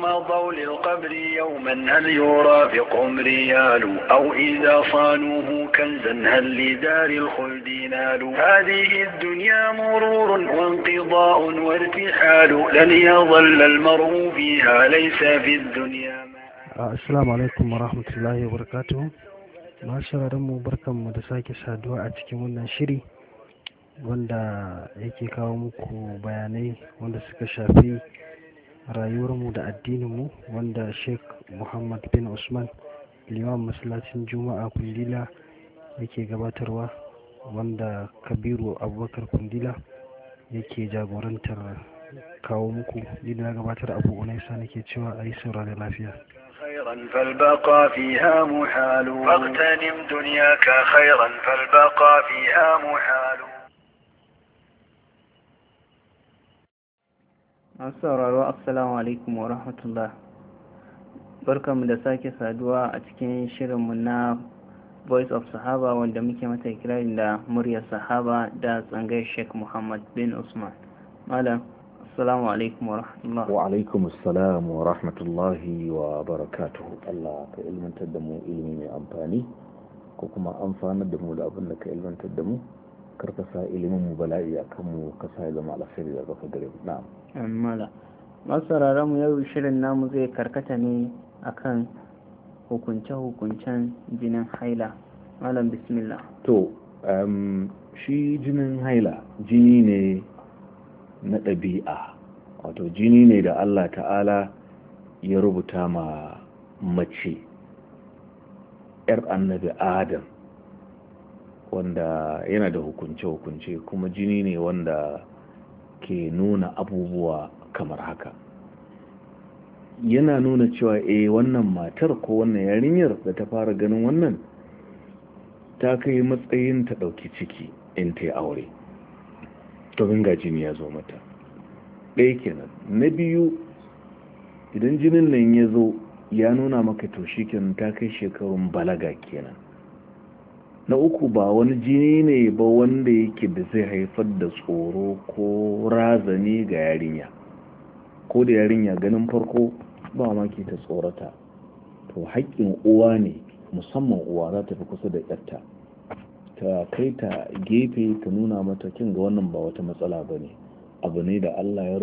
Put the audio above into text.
مضوا للقبر يوما هل يرافقهم ريال أو إذا صانوه كنزا هل لدار الخلد نال هذه الدنيا مرور وانقضاء وارتحال لن يظل المرء فيها ليس في الدنيا Assalamu alaikum wa rahmatullahi wa barakatuhu. Masu mu barkanmu da sake saduwa a cikin wannan shiri wanda yake kawo muku bayanai wanda suka shafi rayuwarmu da addininmu wanda Sheikh Muhammad bin Usman liman masallacin Juma'a Kundila yake gabatarwa wanda Kabiru Abubakar Kundila yake jagorantar kawo muku ni da na gabatar abu unaisa nake cewa a yi saurari lafiya. خيرا فالبقاء فيها محال فاغتنم دنياك خيرا فالبقاء فيها محال masu sauraro assalamu alaikum wa rahmatullah barkanmu da sake saduwa a cikin shirinmu na voice of sahaba wanda muke mata kirarin da muryar sahaba da tsangai sheikh muhammad bin usman malam assalamu alaikum wa rahmatullah wa alaikum assalam wa rahmatullahi wa barakatuhu Allah ka ilmantar da mu ilimi mai amfani ko kuma amfanar da mu da abin da ka ilmantar da mu karka sa ilimin mu bala'i a kan mu ka sa ya zama alkhairi da baka gare mu na'am mala masu sauraron mu yau shirin namu zai karkata ne akan hukunce-hukuncen jinin haila malam bismillah to um, shi jinin haila jini ne na ɗabi'a wato jini ne da Allah ta'ala ya rubuta ma mace ‘yar annabi adam wanda yana da hukunce-hukunce kuma jini ne wanda ke nuna abubuwa kamar haka yana nuna cewa eh wannan matar ko wannan yarinyar da ta fara ganin wannan ta kai matsayin ta ɗauki ciki in ta yi aure domin ga jini ya zo mata ɗaya kenan na biyu idan jinin nan ya zo ya nuna maka to shi kenan ta kai shekarun balaga kenan na uku ba wani jini ne ba wanda yake da zai haifar da tsoro ko razani ga yarinya ko da yarinya ganin farko ba maki ta tsorata to haƙƙin uwa ne musamman uwa za ta fi kusa da yarta ta kai ta gefe ta nuna mata kin ga wannan ba wata matsala ba ne abu ne da allah ya